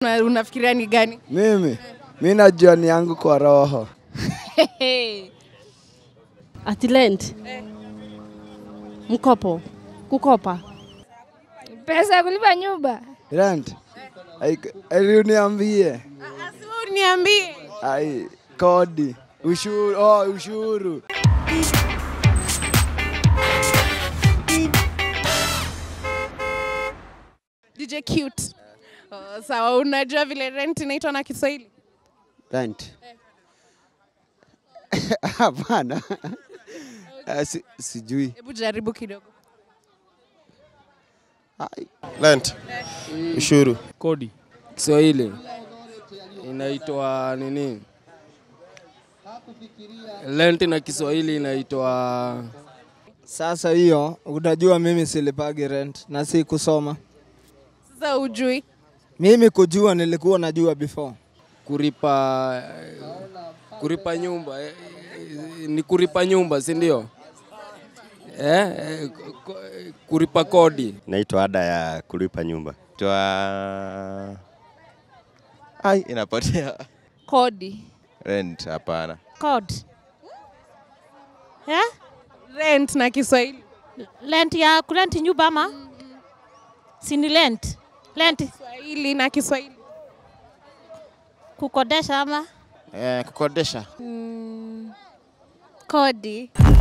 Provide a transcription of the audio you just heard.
Una- Unafikiria ni gani? Mimi mi najua ni yangu kwa roho. Ati rent. Mkopo. Kukopa. Pesa ya kulipa nyumba. Rent. Ai uniambie. Asi uniambie. Ai kodi. Ushuru. Oh, ushuru. DJ Cute. Oh, sawa, unajua vile rent inaitwa na Kiswahili? Rent. Hapana. Eh, si, sijui. Hebu jaribu kidogo. Ai, Rent. Ushuru. Kodi. Kiswahili inaitwa nini? Rent na Kiswahili inaitwa Sasa hiyo utajua mimi silipagi rent na si kusoma. Sasa ujui. Mimi kujua nilikuwa najua before. kuripa kuripa nyumba eh, eh, ni kuripa nyumba si ndio? Eh, eh, ko- kuripa kodi. Naitwa ada ya kulipa nyumba. Twa Ai, inapotea. Kodi. Rent hapana. Code. Yeah? Rent na Kiswahili. Rent ya kurenti nyumba ama? Si ni rent. Rent Kiswahili na Kiswahili. kukodesha ama? Eh, kukodesha. Kodi.